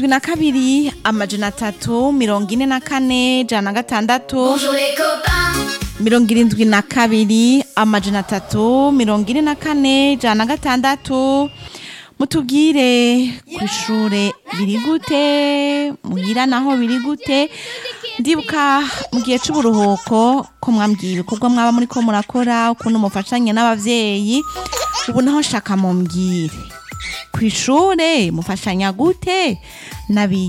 na kabiri amajana atatu mirongo ine na kane jana na gatandatu Bonjour les copains, mirongo irindwi na kabiri amajana atatu mirongo ine na kane jana na gatandatu mutubwire ku ishure biri gute muhira naho biri gute ndibuka mu gihe c'uburuhuko ko mwambwiye ibikorwa mwaba muri ko murakora ukuntu mufashanya n'abavyeyi ubu naho nshaka mumbwire ku ishure mufashanya gute n'abigisha